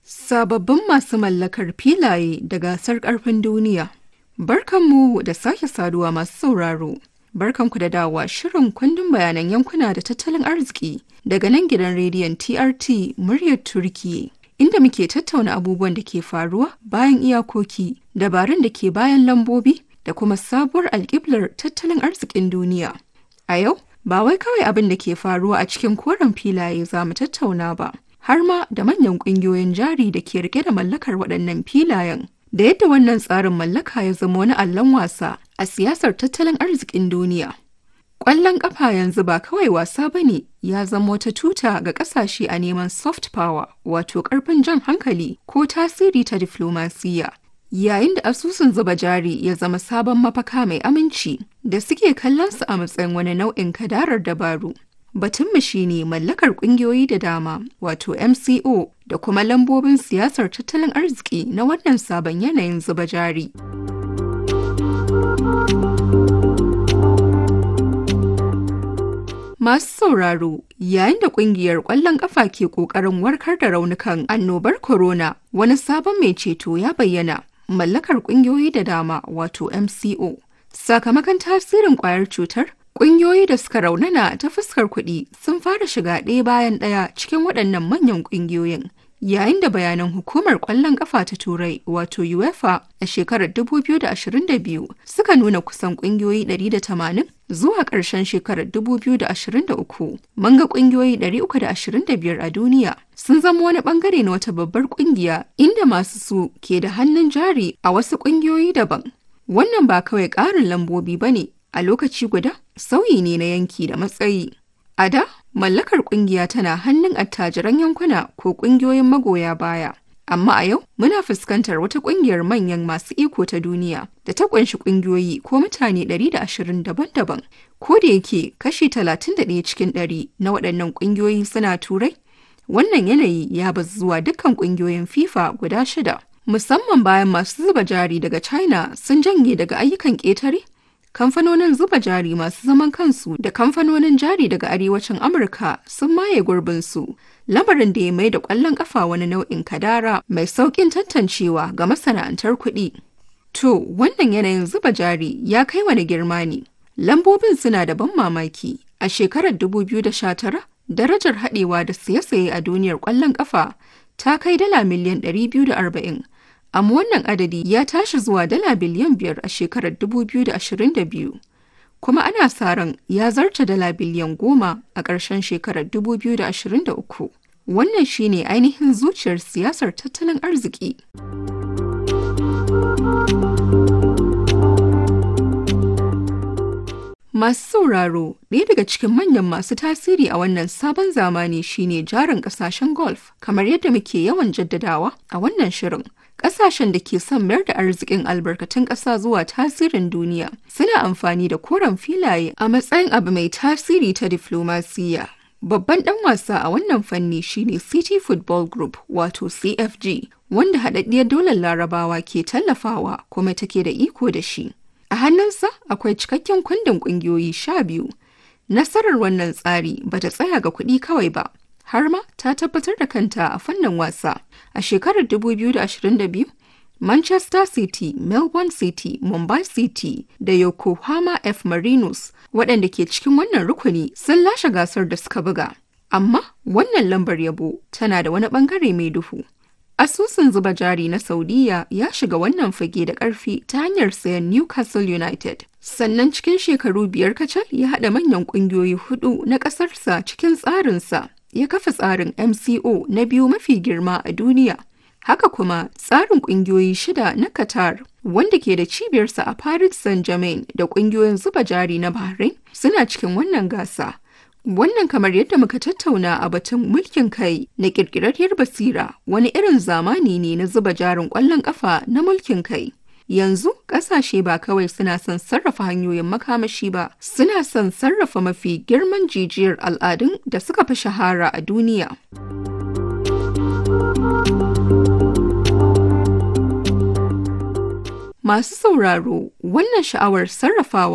Sababbin masu mallakar filaye da gasar ƙarfin duniya. Barkanmu da sake saduwa masu sauraro. Barkanku da dawowa shirin kundin bayanan yankuna da tattalin arziki daga nan gidan rediyon TRT muryar Turkiye. Inda muke tattauna abubuwan da ke faruwa bayan iyakoki, dabarun da ke bayan lambobi da kuma sabuwar alƙiblar tattalin arzikin duniya. A yau, ba wai kawai abin da ke faruwa a cikin koren filaye za mu tattauna ba, har ma da manyan ƙungiyoyin jari da ke rike da mallakar waɗannan filayen. Da yadda wannan tsarin mallaka ya zama wani allon wasa a siyasar tattalin arzikin duniya. Ƙwallon ƙafa yanzu ba kawai wasa ba ne ya zama wata tuta ga ƙasashe a neman soft power wato ƙarfin jan hankali ko tasiri ta diflomasiyya. Yayin da asusun zuba jari ya zama sabon mafaka mai aminci da suke kallon su a matsayin wani nau'in kadarar dabaru. Batunmu shi ne mallakar ƙungiyoyi da dama wato MCO da kuma lambobin siyasar tattalin arziki na wannan sabon yanayin zuba jari. Masu sauraro yayin da kungiyar ƙwallon ƙafa ke ƙoƙarin warkar da raunukan annobar corona wani sabon mai ceto ya bayyana mallakar ƙungiyoyi da dama wato MCO. Sakamakon tasirin ƙwayar cutar, ƙungiyoyi da suka raunana ta fuskar kuɗi sun fara shiga ɗaya bayan ɗaya cikin waɗannan manyan ƙungiyoyin. Yayin da bayanan hukumar ƙwallon ƙafa ta Turai wato UEFA a shekarar 2022 suka nuna kusan ƙungiyoyi 180 zuwa ƙarshen shekarar 2023 mun ga ƙungiyoyi 325 a duniya sun zama wani ɓangare na wata babbar ƙungiya inda masu su ke da hannun jari a wasu ƙungiyoyi daban. Wannan ba kawai ƙarin lambobi ba ne a lokaci guda sauyi ne na yanki da matsayi. A da, mallakar kungiya tana hannun attajiran yankuna ko kungiyoyin magoya baya. Amma a yau muna fuskantar wata kungiyar manyan masu iko ta duniya da ta kunshi kungiyoyi ko mutane 120 daban-daban. Ko da yake kashi 31 cikin 100 na waɗannan kungiyoyi suna turai, wannan yanayi ya bazu zuwa dukkan kungiyoyin FIFA guda shida. Musamman bayan masu zuba jari daga China sun janye daga ayyukan ƙetare kamfanonin zuba jari masu zaman kansu da kamfanonin jari daga arewacin amurka sun maye gurbinsu lamarin da ya mai da kwallon kafa wani nau'in kadara mai sauƙin tantancewa ga masana'antar kuɗi to wannan yanayin zuba jari ya kai wani girma ne lambobin suna da ban mamaki a shekarar 2019 darajar haɗewa da siye-siye a duniyar kwallon kafa ta kai dala miliyan 240 amma wannan adadi ya tashi zuwa dala biliyan biyar a shekarar 2022 kuma ana sa ran ya zarta dala biliyan goma a ƙarshen shekarar 2023 wannan shine ainihin zuciyar siyasar tattalin arziki Masu sauraro, ɗaya daga cikin manyan masu tasiri a wannan sabon zamani shine jarin ƙasashen golf, kamar yadda muke yawan jaddadawa a wannan shirin. Ƙasashen da ke son mayar da arzikin albarkatun ƙasa zuwa tasirin duniya suna amfani da koren filaye a matsayin abu mai tasiri ta diflomasiyya. Babban ɗan wasa a wannan fanni shine City Football Group wato CFG, wanda haɗaɗɗiyar daular larabawa ke tallafawa kuma take da iko da shi. A hannunsa akwai cikakken kundin ƙungiyoyi sha biyu. Nasarar wannan tsari ba ta tsaya ga kuɗi kawai ba, har ma ta tabbatar da kanta a fannin wasa. A shekarar 2022, Manchester City, Melbourne City, Mumbai City da Yokohama F. Marinos waɗanda ke cikin wannan rukuni sun lashe gasar da suka buga. Amma wannan lambar yabo tana da wani ɓangare mai duhu. Asusun zuba jari na Saudiya ya shiga wannan fage da ƙarfi ta hanyar sayan Newcastle United. Sannan cikin shekaru biyar kacal ya haɗa manyan ƙungiyoyi hudu na ƙasarsa cikin tsarinsa. Ya kafa tsarin MCO na biyu mafi girma a duniya. Haka kuma tsarin ƙungiyoyi shida na Qatar wanda ke da cibiyarsa a Paris Saint-Germain da ƙungiyoyin zuba jari na Bahrain suna cikin wannan gasa. Wannan kamar yadda muka tattauna a batun mulkin kai na ƙirƙirarriyar basira wani irin zamani ne na zuba jarin ƙwallon ƙafa na mulkin kai. Yanzu ƙasashe ba kawai suna son sarrafa hanyoyin makamashi ba, suna son sarrafa mafi girman jijiyar al'adun da suka fi shahara a duniya. Masu sauraro, wannan sha'awar sarrafawa